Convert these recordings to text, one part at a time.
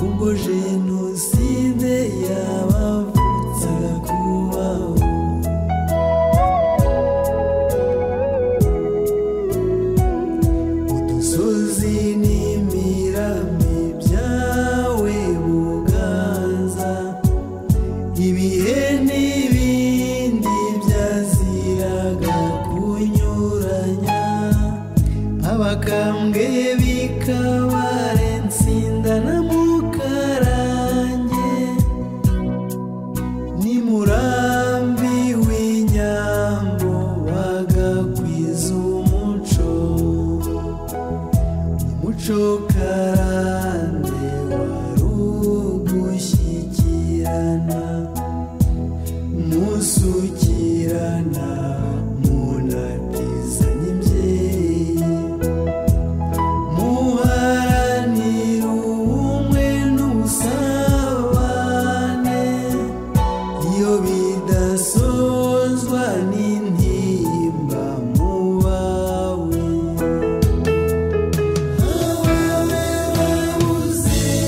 ubwo jenoside yabavutsaga kubaho udusozi n'imirami byawe buganza ibihe n'ibindi byaziraga kunyuranya abakambwe b'ikabarensinda na mukarange ni murambi w'inyambo bagakwiza umuco umuco karande wari ugushyikirana musukirana munatizanya imbyeyi muharanira ubumwe n'ubusabane iyo bidasozwa n'intimba mu bawe abawe babuze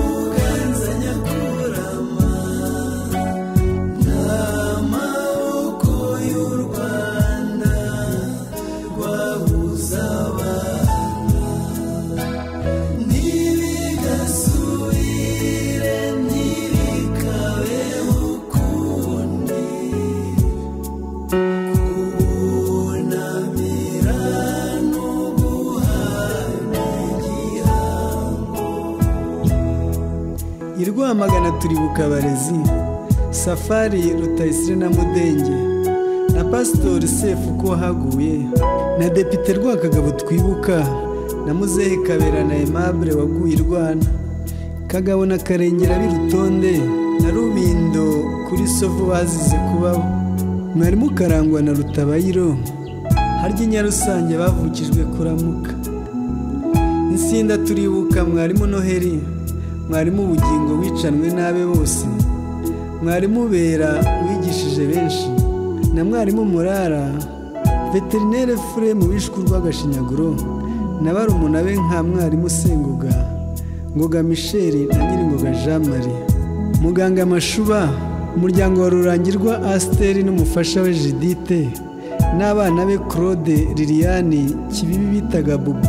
uganza nyakurama n'amaboko y'u rwanda rwabuze abana ntibigasubire ntibikabe ukundi kubunamira no guhana igihango i rwamagana turi bukabarezi safari rutayisire na mudenge na pasitori sefu ko haguye na depite rwakagabo twibuka na muzehe kabera na aimable waguye i rwana kagabo na karengera b'irutonde na rubindo kuri sovu bazize kubaho mwarimu karangwa na rutabayiro harya inyarusange bavukijwe kuramuka insinda turibuka mwarimu noheli mwarimu ubugingo wicanwe n'abe bose mwarimu bera wigishije benshi na mwarimu murara veterinere fure mu bishwi urw'agashinyaguro na barumuna be nka mwarimu senguga ngoga michel na nyiringoga jean marie muganga mashuba umuryango wa rurangirwa asiteri n'umufasha we jidite n'abana be claude liliane kibibi bitaga bubu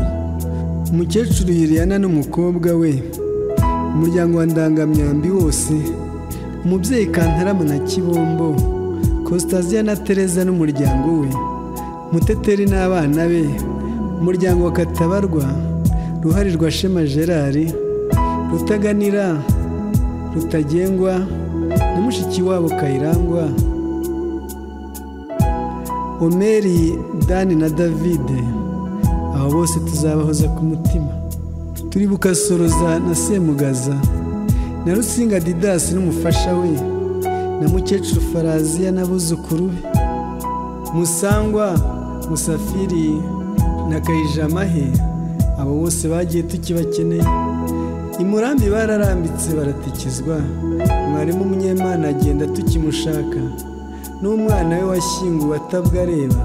umukecuru yiriyana n'umukobwa we umuryango wa ndangamyambi wose umubyeyi kantarama na kibombo kositaziya na tereza n'umuryango we muteteri n'abana be umuryango wa katabarwa ruharirwa shema gerard rutaganira rutagengwa na mushiki wabo kayirangwa omeri dani na davide abo bose tuzabahoza ku mutima turibuka soroza na semugaza na rusinga didasi n'umufasha we na mukecuru faraziya n'abuzukuru be musangwa musafiri na kayijamahe abo bose bagiye tukibakeneye imurambi bararambitse baratikizwa mwarimu munyemana agenda tukimushaka n'umwana we washyinguwe atabwa areba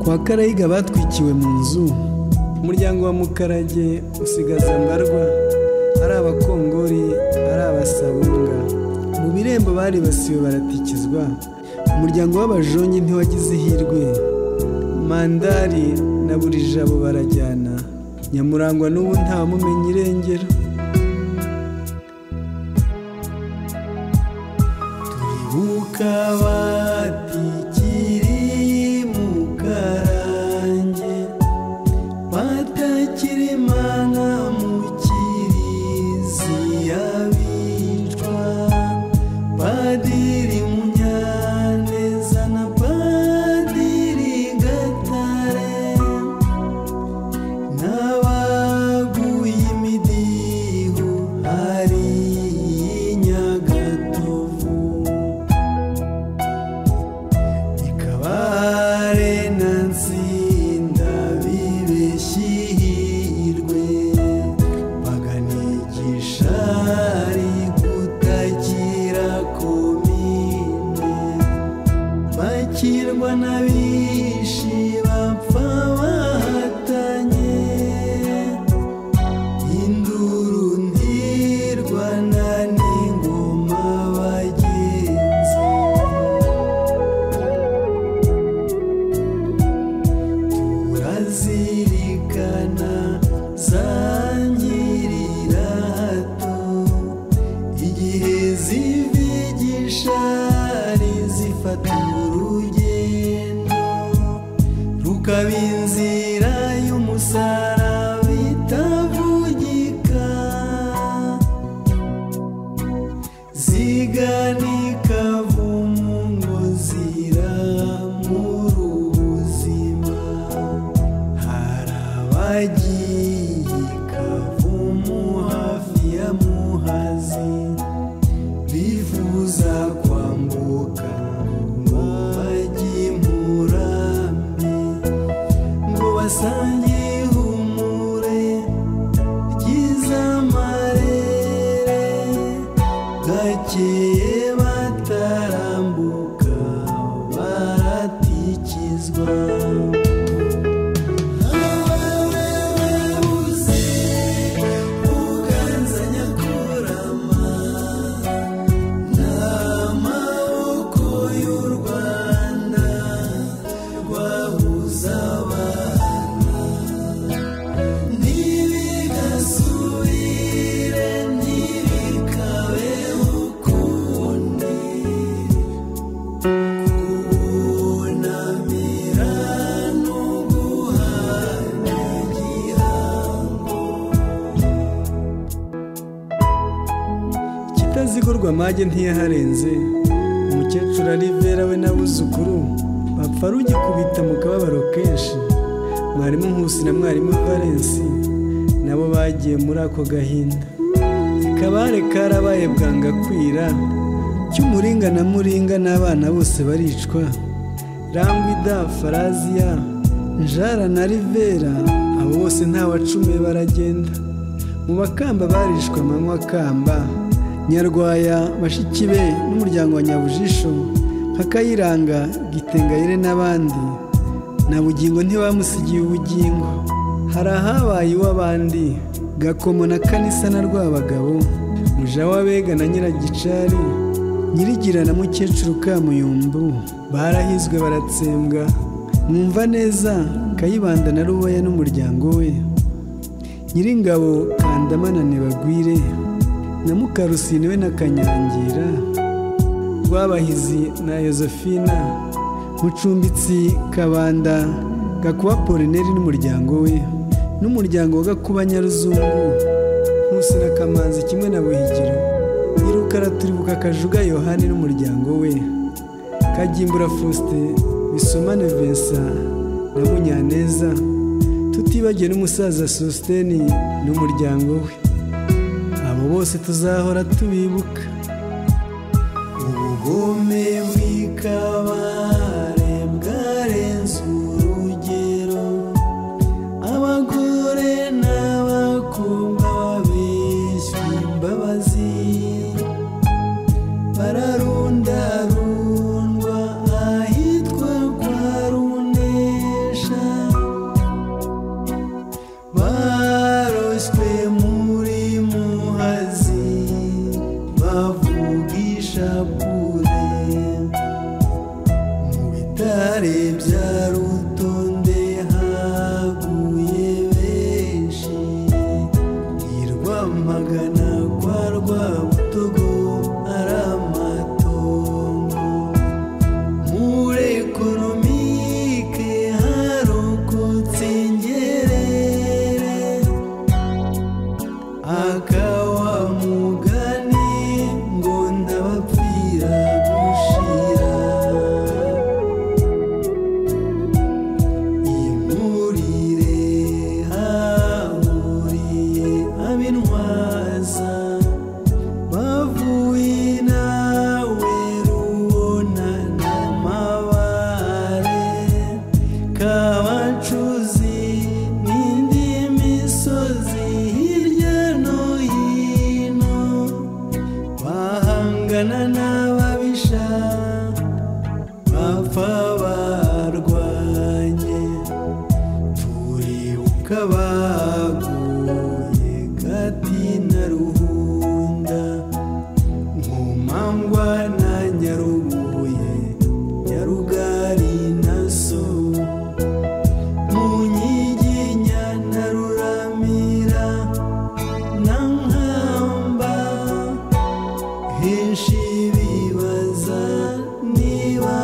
kwa karayiga batwikiwe mu nzu umuryango wa mukarage usigaza mbarwa ari abakongori ari abasabunga mu birembo baribasiwe baratikizwa umuryango w'abajonyi ntiwagize ihirwe mandari na buri jabo barajyana nyamurangwa n'ubu ntawamumenye irengero turibuka batikiri mu karange batakiremana mu kirizi y'abicwa padiri munyaneza na padiri gatare n'abaguye imidiho hari i nyagatovu dufata urugendo rukaba inzira y'umusaraba itavugika ziganika vumu ngo ziramura ubuzima harabagiye kavumu hafi ya muhazi bifuza kwambuka ngo bajye i murambi ngo basange ihumure ryiza amarere gakeye batarambuka baratikizwa Ababuze uganza nyakurama amaboko y'u rwanda rwabuze abana ntibigasubire ntibikabe ukundi kubunamira no guhana igihango kitazigurwa amage ntiyaharenze umukecuru arivera we n'abuzukuru bapfa rugikubita mu kababaro kenshi mwarimu nkusi na mwarimu valensi nabo bagiye muri ako gahinda akabare karabaye bwanga kwira cy'umuringa na muringa n'abana bose baricwa rangwida faraziya njara na rivera abo bose ntawacume baragenda mu bakamba barishwe amanywa akamba nyarwaya bashiki be n'umuryango wa nyabujisho nka kayiranga gitengayire n'abandi na bugingo ntibamusigiye ubugingo hari ahabaye iw'abandi gakomo na kanisa na rwabagabo mujawabega na nyiragicari nyirigira na mukecuru kamuyumbu barahizwe baratsembwa mwumva neza kayibanda na rubaya n'umuryango we nyiringabo kandamanane bagwire na mukarusine we na kanyangira rwabahizi na yozefina mucumbitsi kabanda gakuba polineri n'umuryango we n'umuryango wa gakuba nyaruzungu nkusi na kamanzi kimwe na buhigiro nyirukara turibuka kajuga yohani n'umuryango we kagimbura faustin bisomane vincent na munyaneza tutibagiwe n'umusaza sositeni n'umuryango we abo bose tuzahora tubibuka ubugome bw'ikabare bwarenze urugero abagore n'abakobwa babeshya imbabazi bararundarundwa ahitwa kwa runesha baroswe muri muhazi bavugisha kure mu bitare bya rutonde haguye benshi i rwamagana kwa rwabutogo ari amatongo muri ekonomike harokotse ngerere akawa mugani ngo ndabapfira gushira imurire hahuriye ab'intwaza bavuye nawe rubona n'amabare kabacuzi n'indi misozi hirya no hino bahangana n'ababisha bapfa barwanye turibuka baguye gati na ruhunda nkomangwa na nyarubuye nyarugari na so mu nyiginya na ruramira na nkamba henshi bibaza niba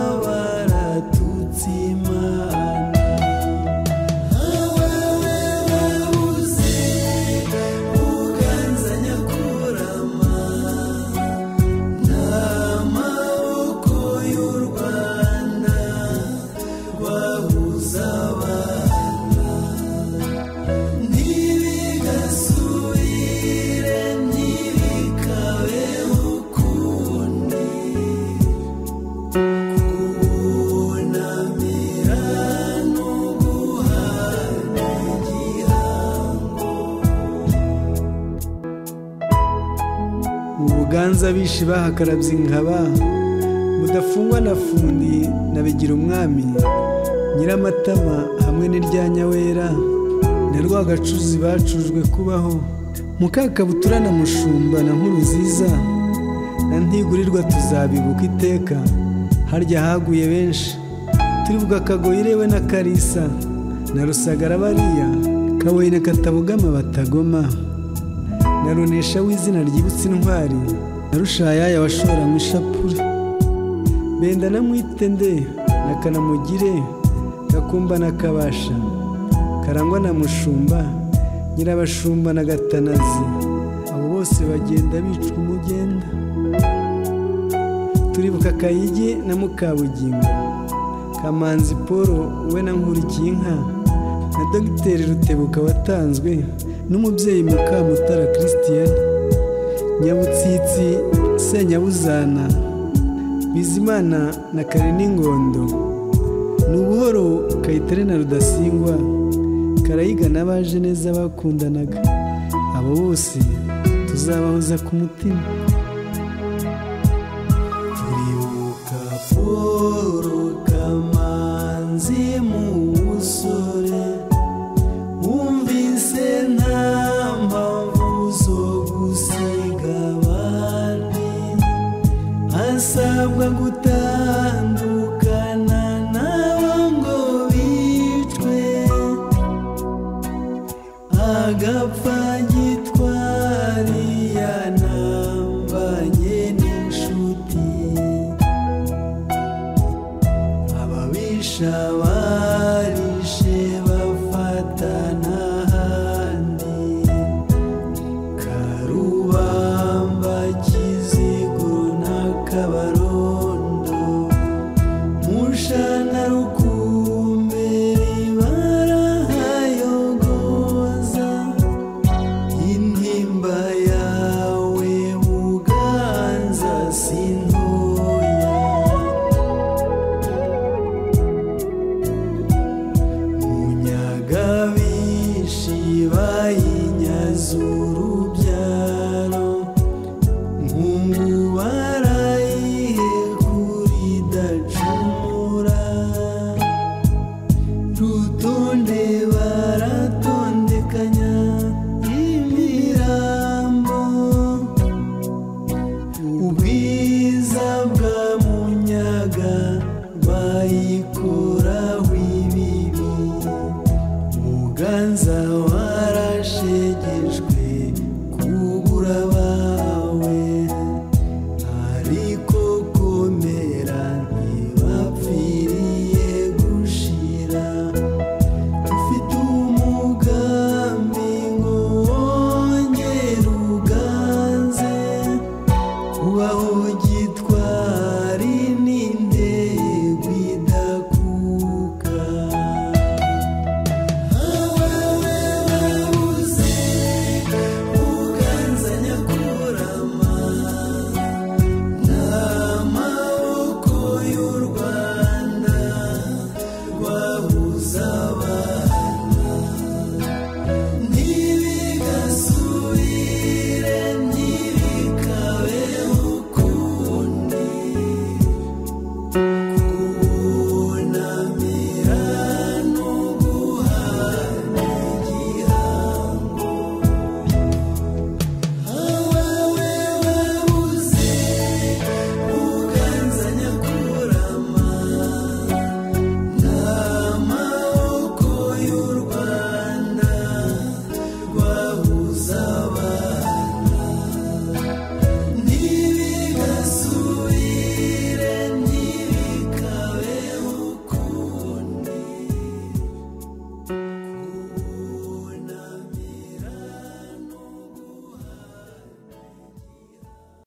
ubu buganza bishi bahakarabye inkaba mudafungwa na fundi na bigira umwami nyiramatama hamwe n'irya nyawera na rwagacuzi bacujwe kubaho mukakabutura na mushumba na nkuruziza na ntigurirwa tuzabibuka iteka harya haguye benshi turibuka akagoyi rewe na karisa na rusagara bariya kabuye na katabugama batagoma na runesha w'izina ryibutse intwari na rushayaya washora mu ishapure benda na mwitende na kanamugire gakumba na kabasha karangwa na mushumba nyirabashumba na gatanazi abo bose bagenda bicwa umugenda turibuka kayigi na mukabugingo kamanzi paul we na nkurikiye inka na dogiteri rutebuka watanzwe n'umubyeyi mukamutara christian nyabutsitsi senyabuzana bizimana na kare n'ingondo ni ubuhoro kayitare na rudasingwa karayiga n'abaje neza bakundanaga abo bose tuzabahoza ku mutima turibuka paul kamanzi mu busore wumvise nta mpamvu zo gusiga abandi asabwa guta